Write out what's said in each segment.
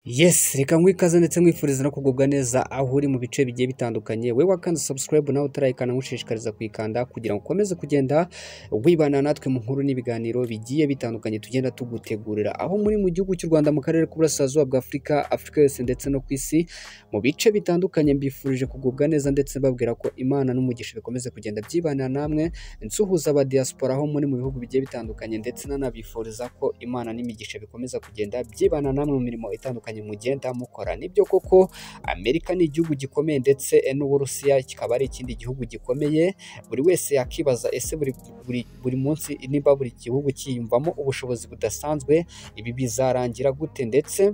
Yes, reka nkwi ikaze ndetse nkwifuriza no kugubwa neza aho uri mu bice bigiye bitandukanye. We wakanze subscribe nawe utarayikana ngushishikariza kuyikanda kugira ngo ukomeze kugenda wibana natwe mu nkuru n'ibiganiro bigiye bitandukanye tugenda tugutegurira. Aho muri mu gihugu cy'u Rwanda mu karere k'uburasirazuba bwa Afurika, Afurika yose ndetse no ku isi mu bice bitandukanye mbifurije kugubwa neza ndetse babwira ko Imana n'umugisha bikomeze kugenda byibana namwe nsuhuza aba diaspora aho muri mu bihugu bigiye bitandukanye ndetse nanabifuriza ko Imana n'imigisha bikomeza kugenda byibana namwe mu mirimo itandukanye bitandukanye mugenda mukora nibyo koko amerika ni igihugu gikomeye ndetse n'uburusiya kikaba ari ikindi gihugu gikomeye buri wese yakibaza ese buri, buri, buri munsi niba buri gihugu kiyumvamo ubushobozi budasanzwe ibi bizarangira gute ndetse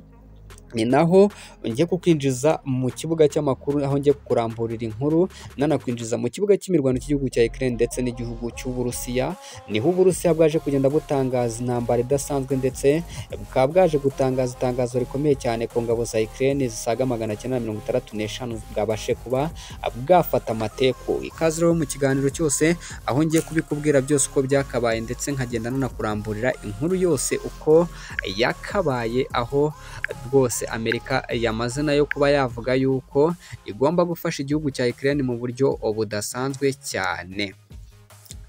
ni naho ngiye kukwinjiza mu kibuga cy'amakuru aho ngiye kukuramburira inkuru nanakwinjiza mu kibuga cy'imirwano cy'igihugu cya Ukraine ndetse n'igihugu cy'Uburusiya niho Uburusiya bwaje kugenda butangaza intambara idasanzwe ndetse bukaba bwaje gutangaza itangazo rikomeye cyane ku ngabo za Ukraine zisaga magana cyenda mirongo itandatu n'eshanu bwabashe kuba bwafata amateko ikaze rero mu kiganiro cyose aho ngiye kubikubwira byose uko byakabaye ndetse nkagenda nanakuramburira inkuru yose uko yakabaye aho rwose Amerika yamaze nayo kuba yavuga yuko igomba gufasha igihugu cya Ukraine mu buryo budasanzwe cyane.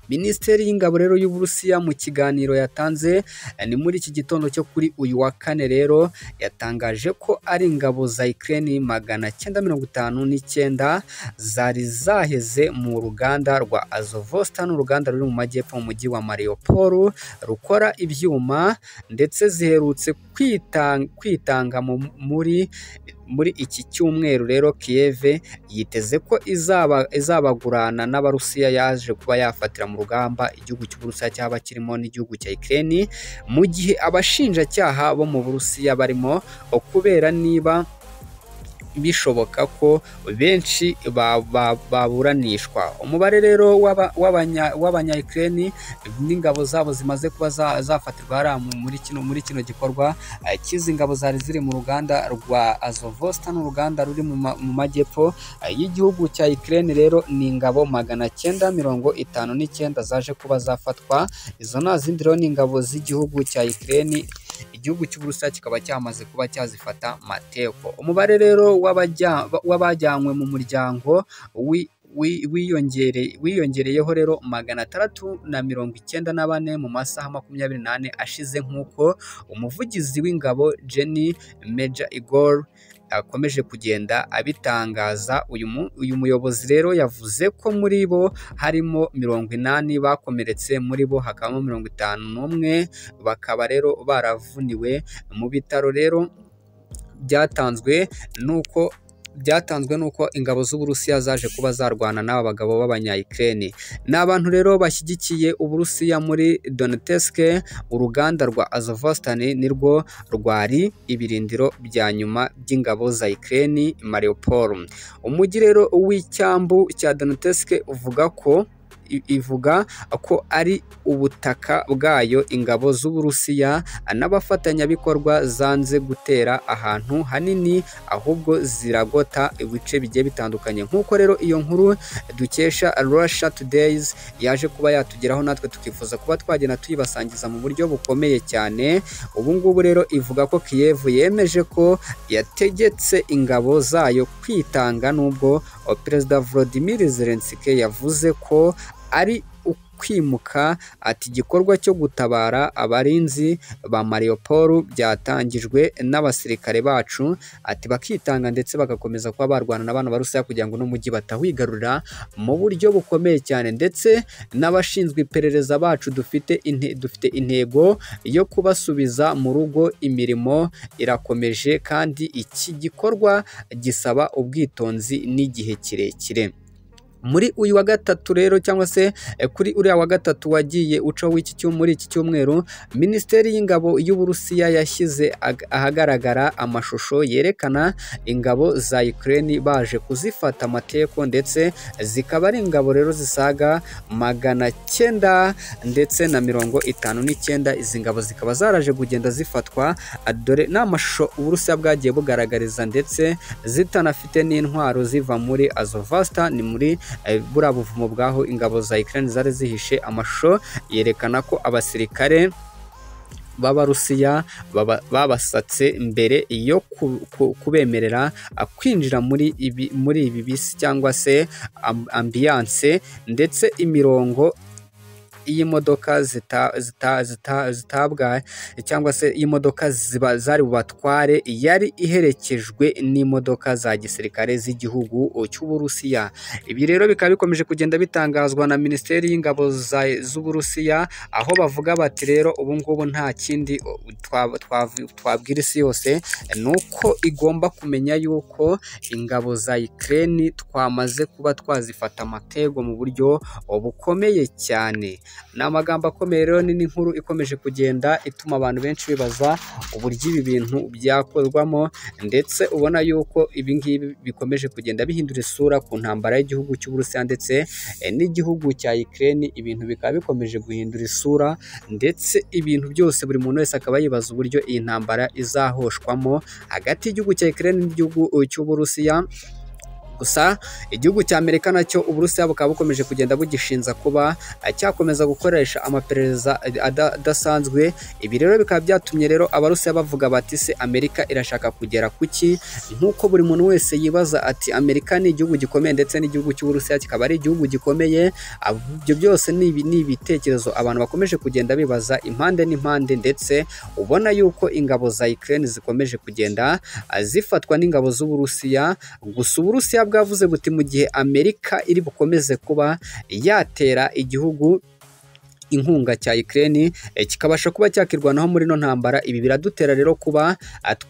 Minisiteri y'ingabo rero y'Uburusiya mu kiganiro yatanze ni muri iki gitondo cyo kuri uyu wa kane rero yatangaje ko ari ingabo za Ukraine magana cyenda mirongo itanu n'icyenda zari zaheze mu ruganda rwa Azovosta n'uruganda ruri mu majyepfo mu mujyi wa Mariupol rukora ibyuma ndetse ziherutse kwitanga, kwitanga muri muri iki cyumweru rero Kiev yiteze ko izaba izabagurana n'abarusiya yaje kuba yafatira mu rugamba igihugu cy'Uburusiya cyaba kirimo n'igihugu cya Ukraine mu gihe abashinjacyaha bo mu Burusiya barimo kubera niba bishoboka ko benshi baburanishwa ba, ba umubare rero w'abanyayukreni n'ingabo zabo zimaze kuba zafatirwa hariya muri kino muri kino gikorwa cy'izi ngabo zari ziri mu ruganda rwa azovosta n'uruganda ruri mu majyepfo y'igihugu cya Ukraine rero ni ingabo magana cyenda mirongo itanu n'icyenda zaje kuba zafatwa izo nta zindi rero ni ingabo z'igihugu cya Ukraine igihugu cy'uburusiya kikaba cyamaze kuba cyazifata mateko umubare rero w'abajyanywe mu muryango wiyongereyeho rero magana atandatu na mirongo icyenda na bane mu masaha makumyabiri n'ane ashize nk'uko umuvugizi w'ingabo jenny meja igor akomeje kugenda abitangaza uyu muyobozi rero yavuze ko muri bo harimo mirongo inani bakomeretse muri bo hakabamo mirongo itanu n'umwe bakaba rero baravuniwe mu bitaro rero byatanzwe nuko byatanzwe n'uko ingabo z'Uburusiya zaje kuba zarwana n'aba bagabo b'abanyayukreni ni abantu rero bashyigikiye Uburusiya muri Donetsk uruganda rwa Azovstan nirwo rwari ibirindiro bya nyuma by'ingabo za Ukraine Mariupol umujyi rero w'icyambu cya Donetsk uvuga ko ivuga ko ari ubutaka bwayo ingabo z'Uburusiya n'abafatanyabikorwa zanze gutera ahantu hanini ahubwo ziragota ibice bigiye bitandukanye nk'uko rero iyo nkuru dukesha Russia Todays yaje kuba yatugeraho natwe tukifuza kuba twagenda tuyibasangiza mu buryo bukomeye cyane ubu ngubu rero ivuga ko Kiev yemeje ko yategetse ingabo zayo kwitanga n'ubwo Perezida Volodymyr Zelensky yavuze ko ari ukwimuka ati igikorwa cyo gutabara abarinzi ba Mariupol byatangijwe n'abasirikare bacu ati bakitanga ndetse bagakomeza kuba barwana n'abana barusiya kugira ngo n'umujyi batawigarurira mu buryo bukomeye cyane ndetse n'abashinzwe iperereza bacu dufite inte, dufite intego yo kubasubiza mu rugo imirimo irakomeje kandi iki gikorwa gisaba ubwitonzi n'igihe kirekire muri uyu wa gatatu rero cyangwa se kuri uriya wa gatatu wagiye uca w'iki muri iki cyumweru minisiteri y'ingabo y'uburusiya yashyize ahagaragara amashusho yerekana ingabo za Ukraine baje kuzifata amateko ndetse zikaba ari ingabo rero zisaga magana cyenda ndetse na mirongo itanu n'icyenda izi ngabo zikaba zaraje kugenda zifatwa dore ni amashusho uburusiya bwagiye bugaragariza ndetse zitanafite n'intwaro ziva muri azovasta ni muri buriya buvumo bwaho ingabo za Ukraine zari zihishe amashusho yerekana ko abasirikare b'abarusiya babasatse mbere yo kubemerera kwinjira muri ibi muri ibi bisi cyangwa se ambiyanse ndetse imirongo y'imodoka zitabwa cyangwa se imodoka ziba zari bubatware yari iherekejwe n'imodoka za gisirikare z'igihugu cy'uburusiya ibi rero bikaba bikomeje kugenda bitangazwa na minisiteri y'ingabo z'uburusiya aho bavuga bati rero ubu ngubu nta kindi twabwira isi yose ni uko igomba kumenya yuko ingabo za ikirere twamaze kuba twazifata amatego mu buryo bukomeye cyane ni amagambo akomeye rero ni n'inkuru ikomeje kugenda ituma abantu benshi bibaza uburyo ibi bintu byakorwamo ndetse ubona yuko ibi ngibi bikomeje kugenda bihindura isura ku ntambara y'igihugu cy'uburusiya ndetse n'igihugu cya ikirere ibintu bikaba bikomeje guhindura isura ndetse ibintu byose buri muntu wese akaba yibaza uburyo iyi ntambara izahoshwamo hagati y'igihugu cya ikirere n'igihugu cy'uburusiya gusa igihugu cya amerika nacyo uburusiya bukaba bukomeje kugenda bugishinza kuba cyakomeza gukoresha amaperereza adasanzwe ibi rero bikaba byatumye rero abarusiya bavuga bati se amerika irashaka kugera ku ki nk'uko buri muntu wese yibaza ati amerika ni igihugu gikomeye ndetse n'igihugu cy'uburusiya kikaba ari igihugu gikomeye ibyo byose ni ibitekerezo abantu bakomeje kugenda bibaza impande n'impande ndetse ubona yuko ingabo za ikirere zikomeje kugenda zifatwa n'ingabo z'uburusiya gusa uburusiya bwavuze buti mu gihe amerika iri bukomeze kuba yatera igihugu inkunga cya ikirere kikabasha kuba cyakirwanaho muri ino ntambara ibi biradutera rero kuba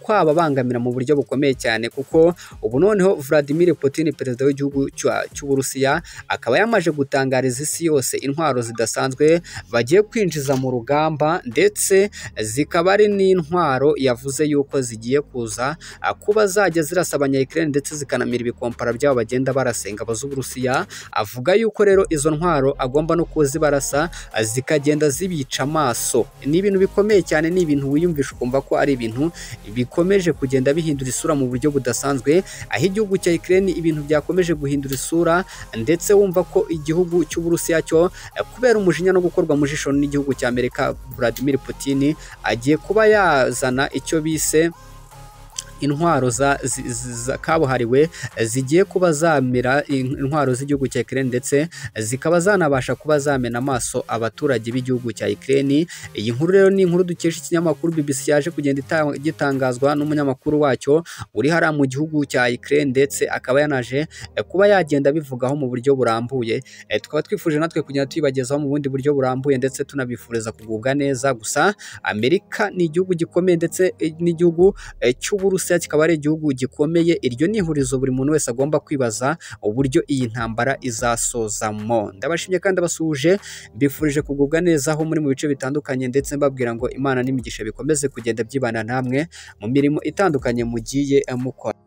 twababangamira mu buryo bukomeye cyane kuko ubu noneho Vladimir Putin perezida w'igihugu cy'uburusiya akaba yamaje gutangariza isi yose intwaro zidasanzwe bagiye kwinjiza mu rugamba ndetse zikaba ari n'intwaro yavuze yuko zigiye kuza kuba zajya zirasa abanyayikirere ndetse zikanamira ibikompara byabo bagenda barasa ingabo z'uburusiya avuga yuko rero izo ntwaro agomba no kuzibarasa zikagenda zibica amaso ni ibintu bikomeye cyane ni ibintu wiyumvisha ukumva ko ari ibintu bikomeje kugenda bihindura isura mu buryo budasanzwe aho igihugu cya ikirere ibintu byakomeje guhindura isura ndetse wumva ko igihugu cy'uburusiya cyo kubera umujinya no gukorwa mu jisho n'igihugu cya amerika Vladimir Putin agiye kuba yazana icyo bise intwaro za kabuhariwe zigiye kuba zamira intwaro z'igihugu cya ikirere ndetse zikaba zanabasha kuba zamena amaso abaturage b'igihugu cya ikirere iyi nkuru rero ni inkuru dukesha ikinyamakuru bibisi yaje kugenda gitangazwa n'umunyamakuru wacyo uri hariya mu gihugu cya ikirere ndetse akaba yanaje kuba yagenda abivugaho mu buryo burambuye tukaba twifuje natwe kugenda tuyibagezaho mu bundi buryo burambuye ndetse tunabifuriza kugubwa neza gusa amerika ni igihugu gikomeye ndetse n'igihugu cy'uburusi kikaba ari igihugu gikomeye iryo ni ihurizo buri muntu wese agomba kwibaza uburyo iyi ntambara izasozamo ndabashimye kandi abasuhuje mbifurije kugubwa neza aho muri mu bice bitandukanye ndetse mbabwira ngo imana n'imigisha bikomeze kugenda byibana namwe mu mirimo itandukanye mugiye mukora